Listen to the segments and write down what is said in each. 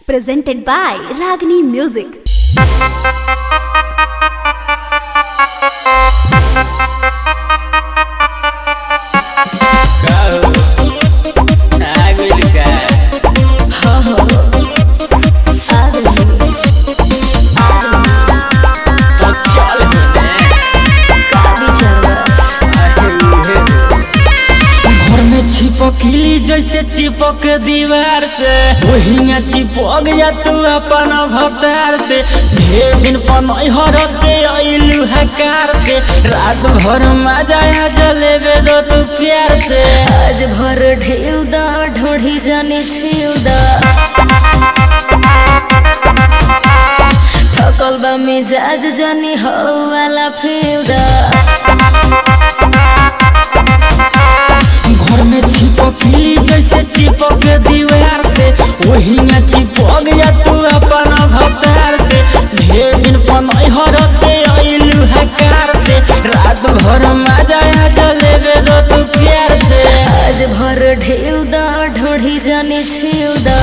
presented by Ragini Music. घर में छिपकली जैसे चिपक दीवार से वही चिपक जा तू अपन भतार से ढेर दिन पनहर से अइलू हकार से रात भर मजा आ जलेबे दो तू प्यार से आज भर ढेउ दा ढोढ़ी जाने छिउ दा थकल बा मिजाज जानी हो वाला फेउ दा घर में छिपकली जैसे चिपक दीवार से वही चिपक जा तू अपन भतार से ढेर दिन पनहर से अइलू हकार से रात भर मजा आ जलेबे दो तू प्यार से आज भर ढेउ दा ढोढ़ी जाने छिउ दा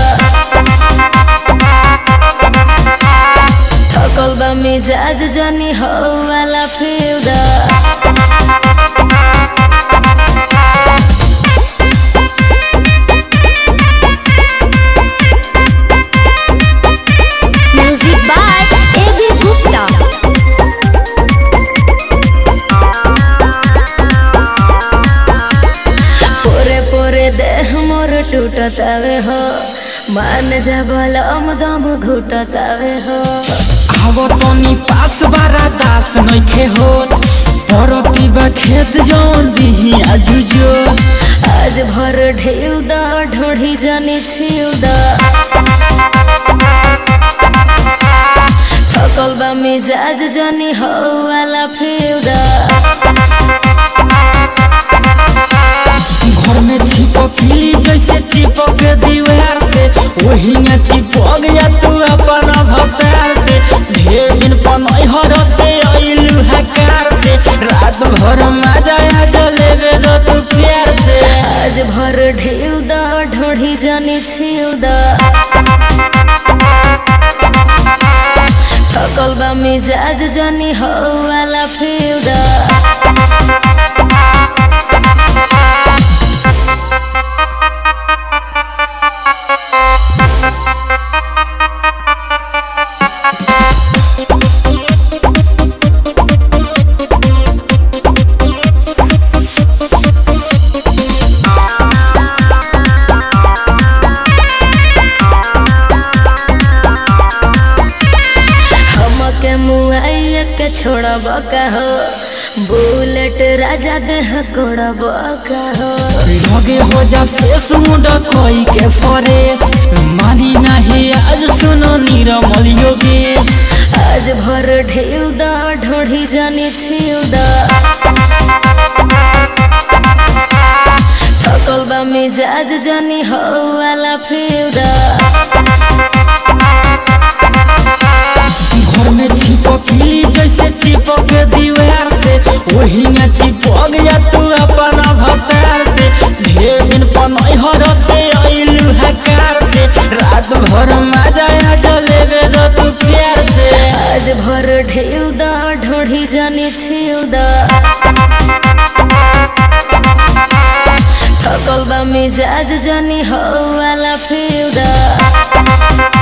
थकल बा मिजाज जानी हो वाला फेउ दा Music by A.B. Gupta. पोरे पोरे देह मोर टूटतावे हो मान जा बलम दम घुटतावे हो आवो तनी पास बारा दास नइखे होत परती बा खेत जौन दिही आजुजो आज भर ढेउ दा ढोढ़ी जाने छिउ दा थकल बा मिजाज जानी हो वाला फेउ दा घर में छिपकली जैसे चिपक दीवार से वही चिपक जा तू अपन भतार से ढेर दिन पनहर से अइलू हकार से रात भर मजा आ जलेबे दो तू प्यार से आज भर ढेउ दा ढोढ़ी जाने छिउ दा थकल बा मिजाज जानी हो वाला फेउ दा हमके मुआइया के छोड़ब का हो बुलेट राजा देह कोड़ब का हो लगे हो जा फेस मुंडा कोई के फरेस मानी नहीं आज सुनो नीरमल योगेश आज भर ढेउ दा ढोढ़ी जाने छिउ दा थकल बा मिजाज जानी हो वाला फेउ दा घर में छिपकली जैसे चिपक दीवार से वही चिपक जा तू अपन भतार से ढेर दिन पनहर से अइलू हकार से रात भर मजा आ जलेबे दो तू प्यार से आज भर ढेउ दा ढोढ़ी जाने छिउ दा थकल बा मिजाज जानी हो वाला फेउ दा